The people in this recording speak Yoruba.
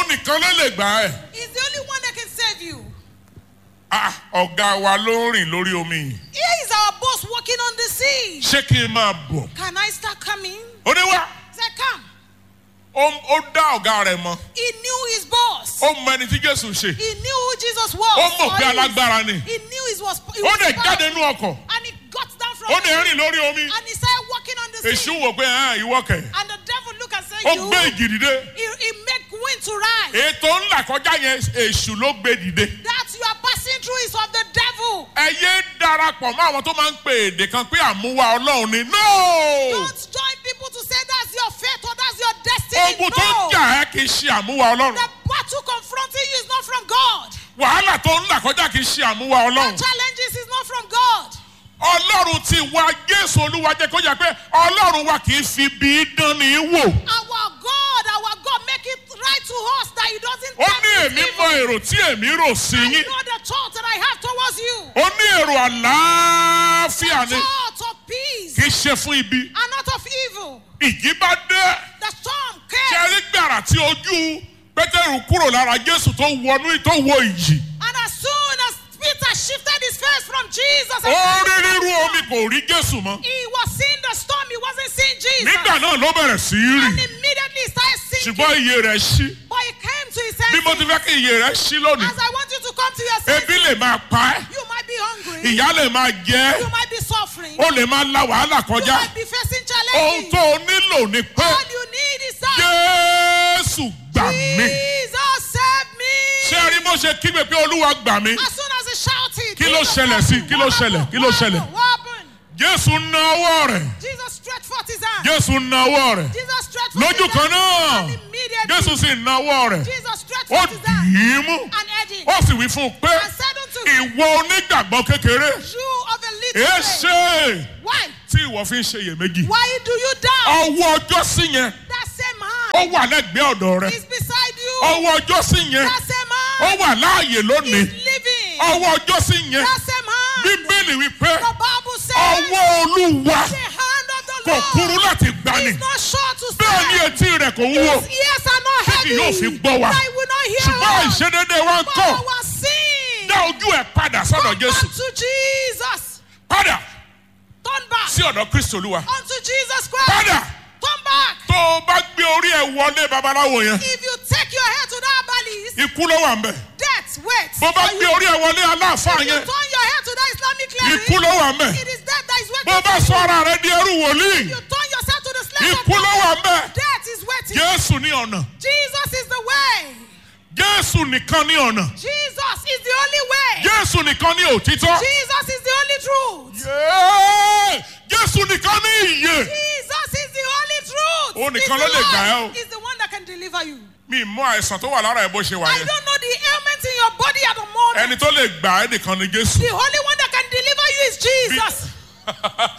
nìkan ló lè gbà ẹ́. He's the only one that can save you. Ah, ọ̀gá wa ló ń rìn lórí omi yìí. Here is our boss walking on the sea. ṣé kí n máa bọ̀? Can I start coming? ó ní wá He said, Come. ó ó dá ọ̀gá rẹ̀ mọ̀ He knew his boss. ó mọ ẹni tí jésù ṣe He knew who Jesus was. ó mọ̀ or pé is. alágbára ni He knew he was. He ó was lè powerful. jáde nú ọkọ̀ And he got down from ó lè the rìn lórí omi And he started walking on the sea. èṣù wò pé ẹ̀ ìwọ kẹ̀ And the devil looked and said, ó You. gbé ìjì dìde He, he make wind to rise. ètò ńlá kọjá yẹn èṣù ló gbé dìde That you are passing through is of the devil. ẹ yé darapọ̀ mọ́ àwọn tó máa ń pe èdè kan pé àmúwá ọlọ́run ni no Don't join people to say that's your fate or that's your destiny. ogun tó ń no. jà ẹ́ kì í ṣe àmúwá ọlọ́run The battle confronting you is not from God. wàhálà tó ń là kọjá kì í ṣe àmúwá The ọlọ́run challenges is not from God. ọlọ́run ti wá jésù olúwa jẹ́ kó yà pé ọlọ́run wa kì í fi bí dán ní í wò Our God, our God, make it right to us that He doesn't ó tempt ní us èmi evil. mọ èrò tí èmi rò sí I yín know the thought that I have towards you. ó ní èrò àlàáfíà The ni thought of peace kì í ṣe fún ibi and not of evil. ìjì bá dé The storm ṣe came, rí gbàrà tí ojú pétérù kúrò lára jésù tó wọnú tó wọ ìjì and as soon as Peter shifted his face from Jesus, ó and rí rírú omi kò rí jésù mọ́ he was seeing the storm, he wasn't seeing Jesus. nígbà náà ló bẹ̀rẹ̀ sí í And rì immediately he started sinking. ṣùgbọ́n iye rẹ̀ ṣí But he came to his bí mo ti senses. fẹ́ kí iye rẹ̀ ṣí lónìí As I want you to come to your senses, ebi lè máa pa ẹ́ you might be hungry, ìyá lè máa jẹ ẹ́ you might be suffering, ó lè máa la wàhálà you kọjá might be facing ohun challenges. tó o nílò ni pé All you need is that jésù gbà mí Jesus save me. ṣé ẹ rí bó ṣe kígbe pé olúwa gbà mí As soon as he shouted, Kí ló Jesus ṣẹlẹ̀ save sí? me. Kí ló What ṣẹlẹ̀? happened? Kí ló What ṣẹlẹ̀? happened? What happened? jésù na ọwọ́ rẹ̀ Jesus stretched forth his hand. jésù na ọwọ́ rẹ̀ Jesus stretched forth lójú his kan hand. náà And immediately, jésù sì na ọwọ́ rẹ̀ Jesus stretched ó forth his hand dì í mú and edged ó sì wí fún un pé and said unto him, ìwọ onígbàgbọ́ kékeré You of a little èé faith, ṣe why? tí ìwọ fi ń ṣe iyèméjì Why do you doubt? ọwọ́ ọjọ́ sí yẹn That same hand ó wà lẹ́gbẹ̀ẹ́ ọ̀dọ̀ rẹ̀ is beside you. ọwọ́ ọjọ́ sí yẹn That same ó hand wà láàyè lónìí is living. ọwọ́ ọjọ́ sí yẹn That same hand. bíbélì wípé The Bible says ọwọ́ olúwa the hand of the kò kúrú Lord láti gbani is not short to bẹ́ẹ̀ ni save. etí rẹ̀ kò wúwo His ears are not Tí kì yóò heavy. fi gbọ́ wa. That he will not hear ṣùgbọ́n us. ìṣedédé wa ń But kọ́ our sin. dá ojú ẹ̀ padà sọ́dọ̀ Turn jésù back to Jesus. padà Turn back sí ọ̀dọ̀ kristi olúwa unto Jesus Christ. padà Turn back. tó o bá gbé orí ẹ̀ wọlé babaláwo yẹn If you take your head to that balise, ikú ló wà ń bẹ̀ death waits. bó bá for gbé you. orí ẹ̀ wọlé aláàfáà If you yẹn turn your head to that Islamic ikú cleric, ló wà ń bẹ̀ it is death that is bó waiting bá for sọ you. ara rẹ di ẹrú wòlíì You turn yourself to the slave of ikú ló wà ń bẹ̀ Death is waiting. jésù ní ọ̀nà Jesus is the way. jésù nìkan ní ọ̀nà Jesus is the only way. jésù nìkan ní òtítọ́ Jesus is the only truth. Yéé! jésù nìkan ní ìyè Jesus is the only truth. Ó He's nìkan the ló lè gbà ẹ́ o. Lord. He's the one that can deliver you. mi mọ àìsàn tó wà lára ẹ bó ṣe wà I yẹn don't know the ailment in your body at the moment. ẹni tó lè gbà ẹ́ nìkan ni jésù The only one that can deliver you is Jesus.